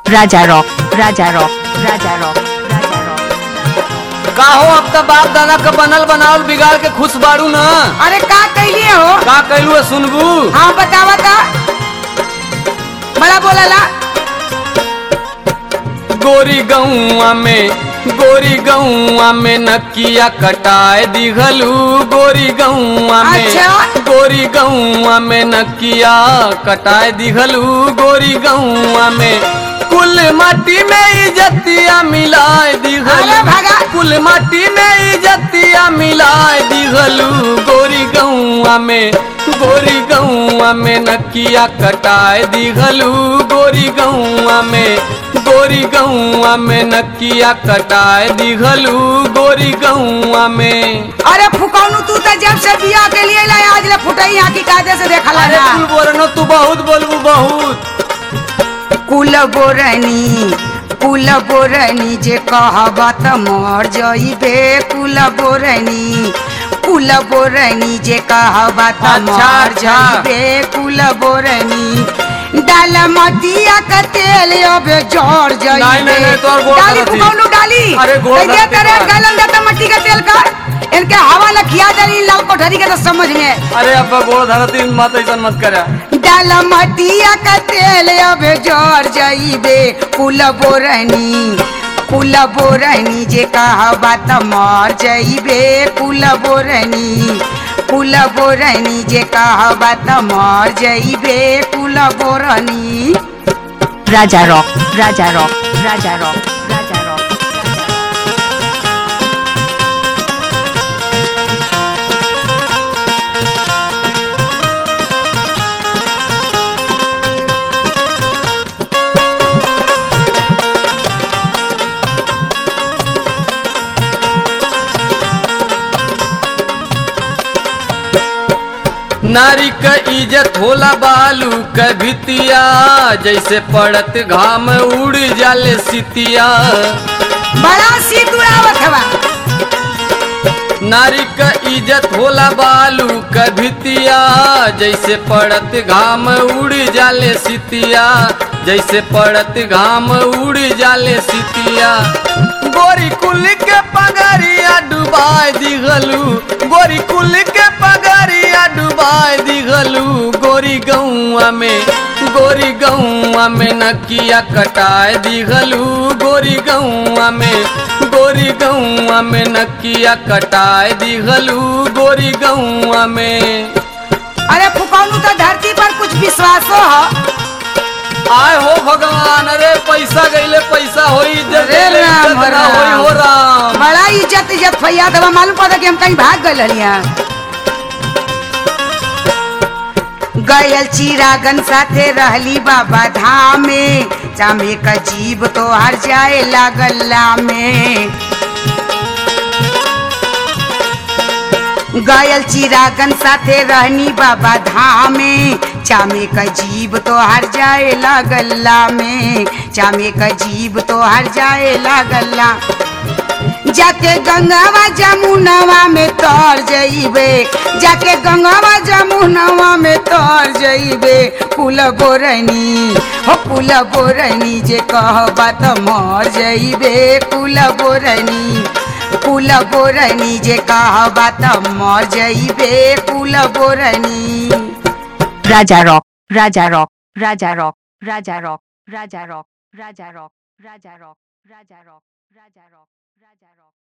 Raja Rock, Raja Rock, Raja Rock, Raja Rock. काहो अब त बाप दादा का बनल बनावल बिगाड़ के खुश बाड़ू न अरे का कैलिए हो का कैलू है सुनबू हाँ बतावा ता बड़ा बोला गोरी गौआ में गोरी गौआ में नकिया कटाए दिघलू गोरी गौआ में अच्छा। गोरी गौआ में नकिया कटाए दिघलू गोरी गौआ में कुल माटी में इजतिया मिलाए अरे दिघलू भागा। कुल माटी में इजतिया मिलाए दिघलू गोरी गौआ में गोरी गौआ में नकिया कटाए दिघलू गोरी गौआ में गोरी गौआ में नकिया कटाए दिघलू गोरी गौआ में अरे फुकौनू तू तो जब से बिया के लिए लाए आज ले फुटई यहाँ की कायदे से देखला अरे ना कुल बोलनो तू बहुत बोलबू बहुत कुल बोरनी कुल बोरनी जे कहबा त मर जइबे कुल बोरनी कुल बोरनी जे कहबा त अच्छा, मर अच्छा। जइबे कुल बोरनी डाल मटिया का तेल अब जड़ जइबे नहीं, नहीं, नहीं, तोहर गोड़ डाली धरती। फुकौनू डाली अरे गोड़ कैसे धरती तेरे बा। गलन देता मट्टी का तेल का इनके हवा न खिया देली लाल कोठरी के तो समझ में अरे अब्बा गोड़ धरती मत ऐसा मत करा डाल मटिया का तेल अब जर जइबे कुल बोरनी कुल बोरनी जे कहबा त मर जइबे कुल बोरनी कुल बोरनी जे कहबा त मर जइबे कुल बोरनी Raja Rock, Raja Rock, Raja Rock, Raja Rock. नारी क इज्जत होला बालू क भितिया जैसे पड़त घाम उड़ जाले सितिया बड़ा शीत उड़ावत हवा नारी क इज्जत होला बालू क भितिया जैसे पड़त घाम उड़ जाले सितिया जैसे पड़त घाम उड़ जाले सितिया गोरी कुल के पगरिया डुबाए दिघलू गोरी कुल के पगरिया डुबाए दिघलू गोरी गौआ में गोरी गौआ में नकिया कटाए दिघलू गोरी गौआ में गोरी गौआ में नकिया कटाए दिघलू गोरी गौआ में अरे फुकौनू तो धरती पर कुछ विश्वासो हो आय हो भगवान अरे पैसा गईले पैसा होई इज्जत अरे गईले राम, इज्जत ना राम। होई हो राम बड़ा इज्जत इज्जत फैया दवा मालूम पड़ा कि हम कहीं भाग गए हलिया गयल चिरागन साथे रहली बाबा धाम में चामे का जीव तो हर जाए लागल्ला में गयल चिरागन साथे रहनी बाबा धाम में चामे का जीव तो हर जाए लागल्ला में चामे का जीव तो हर जाए लागल्ला जाके गंगावा जमुनवा में तर जइबे जाके गंगावा जमुनवा में तर जइबे कुल बोरनी हो कुल बोरनी जे कहबा त मर जइबे कुल बोरनी कुल बोरनी जे कहबा त मर जइबे कुल बोरनी Raja Rock, Raja Rock, Raja Rock, Raja Rock, Raja Rock, Raja Rock, Raja Rock, Raja Rock, Raja Rock, Raja Rock.